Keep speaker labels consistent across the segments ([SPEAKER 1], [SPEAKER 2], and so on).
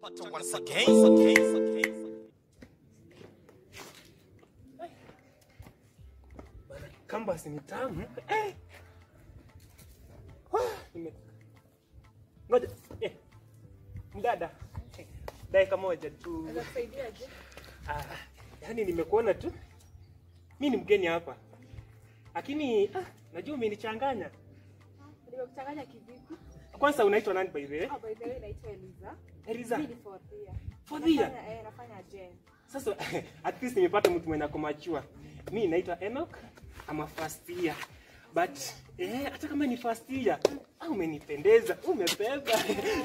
[SPEAKER 1] But once again, once again,
[SPEAKER 2] Kambasi ni tamu. Eh. Wah, nime- Ngoja. Eh. Mdada. Eh, Dakika moja tu.
[SPEAKER 3] Anakusaidiaje?
[SPEAKER 2] Ah, yaani nimekuona tu. Mi ni mgeni hapa. Lakini ah, najua umenichanganya.
[SPEAKER 3] Nimekuchanganya kivipi?
[SPEAKER 2] Kwanza unaitwa nani by the way?
[SPEAKER 3] Ah, by the way naitwa Eliza.
[SPEAKER 2] Eliza.
[SPEAKER 3] Mimi ni fourth year.
[SPEAKER 2] Fourth year?
[SPEAKER 3] Nafanya- eh, nafanya gen.
[SPEAKER 2] Sasa at least nimepata mtu mwenye akomachua. Mi naitwa Enoch ama first year. But eh, hata kama ni first year, ah, umenipendeza, umebeba.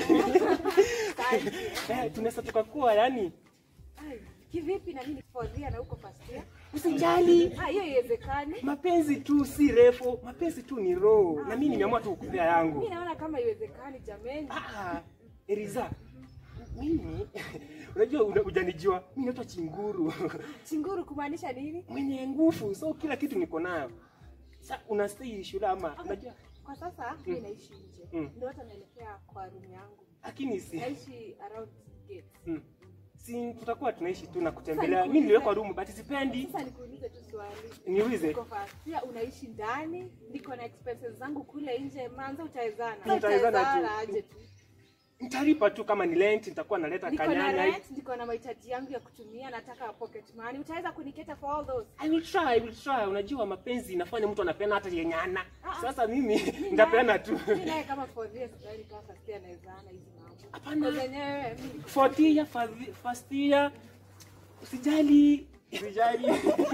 [SPEAKER 2] eh, tunaweza tukakuwa yani
[SPEAKER 3] Ai, kivipi na mimi ni fourth year na uko first year?
[SPEAKER 2] usijali.
[SPEAKER 3] Ah, hiyo haiwezekani.
[SPEAKER 2] Mapenzi tu si refu, mapenzi tu ni roho. Na mimi nimeamua tu kukupea yangu.
[SPEAKER 3] Mimi naona kama haiwezekani jameni.
[SPEAKER 2] Ah, Eriza, mimi unajua una- hujanijua, mimi naitwa Chinguru
[SPEAKER 3] Chinguru kumaanisha nini?
[SPEAKER 2] mwenye nguvu, so kila kitu niko nayo. Sa unastay shule ama unajua,
[SPEAKER 3] Kwa sasa mimi naishi nje.
[SPEAKER 2] Mm.
[SPEAKER 3] Ndio hata naelekea kwa room yangu.
[SPEAKER 2] lakini si
[SPEAKER 3] Naishi around gate.
[SPEAKER 2] mm, si tutakuwa tunaishi tu na kutembelea.
[SPEAKER 3] Sasa
[SPEAKER 2] Mimi niliwekwa
[SPEAKER 3] nikuulize-
[SPEAKER 2] room but sipendi.
[SPEAKER 3] Sasa nikuulize tu swali.
[SPEAKER 2] Niulize.
[SPEAKER 3] Niko first year unaishi ndani, niko na expenses zangu kule nje, manza utawezana.
[SPEAKER 2] Tutawezana tu.
[SPEAKER 3] Utawezana aje tu.
[SPEAKER 2] Nitalipa tu kama ni rent, nitakuwa naleta
[SPEAKER 3] Niko na
[SPEAKER 2] kanyanya.
[SPEAKER 3] rent, niko na mahitaji yangu ya kutumia, nataka pocket money. Utaweza kuniketa for all those?
[SPEAKER 2] I will try, I will try. Unajua mapenzi inafanya mtu anapeana hata yenye ana.
[SPEAKER 3] Ah,
[SPEAKER 2] Sasa mimi nitapeana tu.
[SPEAKER 3] Mimi naye kama for this sidhani kama first year nawezana hizi mambo.
[SPEAKER 2] Hapana.
[SPEAKER 3] Kwa zenyewe mimi niko
[SPEAKER 2] Fourth year, first- first year. Usijali. Usijali.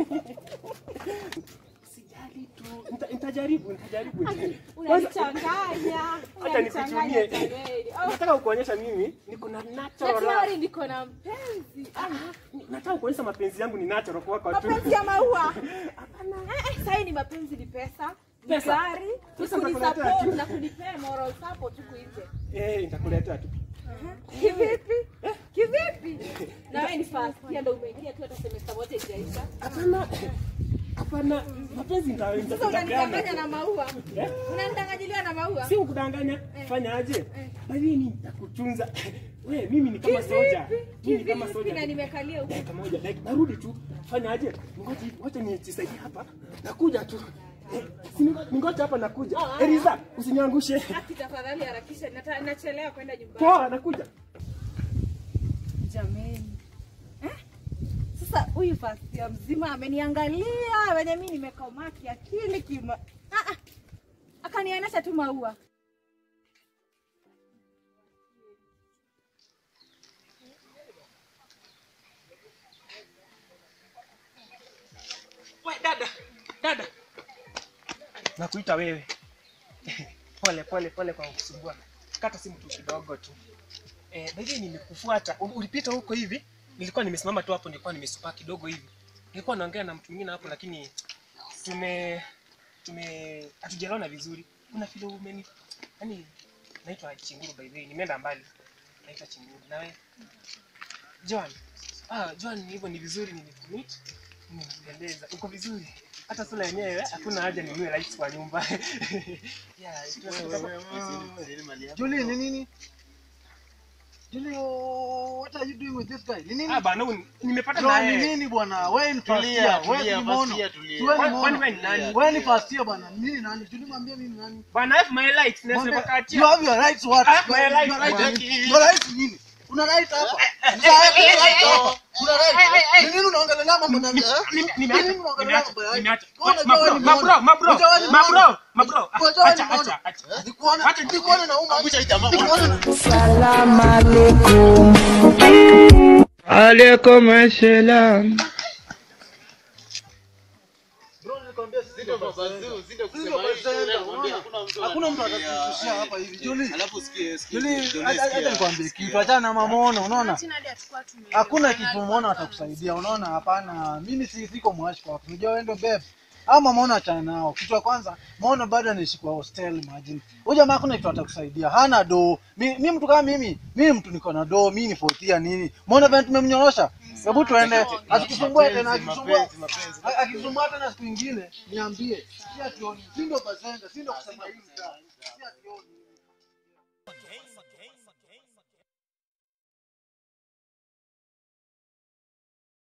[SPEAKER 2] Usijali tu. Nita- Nitajaribu, nitajaribu. Kwanza
[SPEAKER 3] unanichanganya.
[SPEAKER 2] Acha
[SPEAKER 3] Unanichanganya
[SPEAKER 2] nikuchunie.
[SPEAKER 3] jameni. Oh,
[SPEAKER 2] nataka kuonyesha mimi niko na
[SPEAKER 3] na
[SPEAKER 2] natural.
[SPEAKER 3] tayari niko na mpenzi. Ah,
[SPEAKER 2] Nataka kuonyesha mapenzi yangu ni natural kwako tu.
[SPEAKER 3] mapenzi ya maua. Eh, eh, Sasa hii ni mapenzi ni pesa. Ni
[SPEAKER 2] Pesa.
[SPEAKER 3] gari, ni
[SPEAKER 2] Pesa
[SPEAKER 3] kunisupport
[SPEAKER 2] nitakuletea tu.
[SPEAKER 3] na kunipea moral support huku nje.
[SPEAKER 2] Eh, nitakuletea tu.
[SPEAKER 3] Kivipi? Kivipi? Na wewe ni first year ndio umeingia tu hata semester moja haijaisha.
[SPEAKER 2] Hapana. Hapana. Mapenzi nita-
[SPEAKER 3] Sasa unanidanganya
[SPEAKER 2] nitapeana.
[SPEAKER 3] na maua.
[SPEAKER 2] Eh?
[SPEAKER 3] Unanidanganyilia na maua.
[SPEAKER 2] Si ukudanganya. Fanya aje? Bali nitakutunza. We, mimi ni kama soja. Mimi ni kama
[SPEAKER 3] Kivipi
[SPEAKER 2] soja.
[SPEAKER 3] na nimekalia huku.
[SPEAKER 2] dakika moja like narudi tu fanya aje ngoja ngoja nijisaidie hapa nakuja tu Eh, si ningo- ningoja hapa nakuja Eliza usiniangushe
[SPEAKER 3] Ati tafadhali harakisha nata- nachelewa kwenda nyumbani.
[SPEAKER 2] poa nakuja
[SPEAKER 3] Jameni. Eh? Sasa huyu first year mzima ameniangalia wenye mimi nimekomaa kiakili kima. Ah ah. Akanionyesha tu maua.
[SPEAKER 2] we dada dada nakuita wewe pole pole pole kwa kusumbua kata simu tu kidogo tu eh baadaye nimekufuata U- ulipita huko hivi nilikuwa nimesimama tu hapo nilikuwa nimesupaa kidogo hivi nilikuwa naongea na mtu mwingine hapo lakini tume tume hatujaona vizuri kuna vile umeni yani naitwa Chinguru by the way nimeenda mbali naitwa Chinguru nawe John ah John hivyo ni vizuri nimekumeet nimependeza uko vizuri hata sura yenyewe hakuna haja ninunue lights kwa nyumba yeah tunataka-
[SPEAKER 4] Julie, ni nini? Julie, oh, what are you doing with this guy? Ni nini?
[SPEAKER 2] ah bana huyu nimepata
[SPEAKER 4] John,
[SPEAKER 2] naye
[SPEAKER 4] ni nini bwana? Wewe ni first
[SPEAKER 5] Tulia,
[SPEAKER 4] year, wewe
[SPEAKER 5] tulia,
[SPEAKER 4] ni
[SPEAKER 5] first
[SPEAKER 4] mono.
[SPEAKER 5] year, tulia.
[SPEAKER 4] Si wewe ni
[SPEAKER 2] Kwani- kwani
[SPEAKER 4] mono.
[SPEAKER 2] wewe ni nani?
[SPEAKER 4] Wewe ni first year bwana. Mimi nani? Julie mwambie mimi nani?
[SPEAKER 2] bana have my lights na
[SPEAKER 4] Mwambie,
[SPEAKER 2] sipakatia
[SPEAKER 4] You have your rights what?
[SPEAKER 2] Ah, my
[SPEAKER 4] Your-
[SPEAKER 2] rights,
[SPEAKER 4] your rights
[SPEAKER 2] bwana.
[SPEAKER 4] nini? Your rights nini? Una right hapa. Una right hapa. Una right. Ni nini unaongelea mambo na
[SPEAKER 2] Nime-
[SPEAKER 4] Ni
[SPEAKER 2] nimeacha
[SPEAKER 4] nini unaongelea
[SPEAKER 2] nimeacha
[SPEAKER 4] mambo ya-
[SPEAKER 2] nimeacha
[SPEAKER 4] Mbona
[SPEAKER 2] mabro
[SPEAKER 4] wewe ni
[SPEAKER 2] mabro
[SPEAKER 4] mono?
[SPEAKER 2] mabro
[SPEAKER 4] Unajua wewe ni
[SPEAKER 2] mabro
[SPEAKER 4] mono?
[SPEAKER 2] mabro
[SPEAKER 4] Unajua wewe ni
[SPEAKER 2] acha
[SPEAKER 4] mono?
[SPEAKER 2] acha acha
[SPEAKER 4] Nikuona,
[SPEAKER 2] Acha-
[SPEAKER 4] nikuona na uma.
[SPEAKER 5] Angusha hii jamaa
[SPEAKER 4] Nikuona-
[SPEAKER 6] Salam alaikum. Alaikum salam.
[SPEAKER 4] Bro, nilikwambia sisi
[SPEAKER 5] Ndio
[SPEAKER 4] ndio
[SPEAKER 5] mabazuu,
[SPEAKER 4] bazee.
[SPEAKER 5] si ndio
[SPEAKER 4] Sisi
[SPEAKER 5] kusema
[SPEAKER 4] ndio
[SPEAKER 5] hii
[SPEAKER 4] bazee,
[SPEAKER 5] shule, nakwambia
[SPEAKER 4] unaona?
[SPEAKER 5] hakuna mtu
[SPEAKER 4] Hakuna mtu
[SPEAKER 5] anatuambia,
[SPEAKER 4] atatutushia hapa hivi. Julie,
[SPEAKER 5] Alafu sikie, sikie,
[SPEAKER 4] Julie,
[SPEAKER 5] Julie,
[SPEAKER 4] hata
[SPEAKER 5] sikia.
[SPEAKER 4] hata nikwambie kitu, achana na mamono, unaona? Hakuna kitu umeona atakusaidia, unaona? Hapana, mimi si siko mwashi kwako. Unajua wewe ndio babe. Ama mamono achana nao. Kitu cha kwanza, maono bado anaishi kwa hostel, imagine. Huyu jamaa hakuna kitu atakusaidia. Hana do. Mi, mi mtu kama mimi, mimi mtu niko na do, mimi ni fotia nini? Maona vile tumemnyorosha. Hebu tuende. Asikusumbue tena,
[SPEAKER 5] Mapenzi,
[SPEAKER 4] akisumbua.
[SPEAKER 5] mapenzi, mapenzi.
[SPEAKER 4] A- Akisumbua tena siku nyingine, niambie. Si ationi. Si ndio bazenga, si ndio kusema hii mtaa. Si ationi.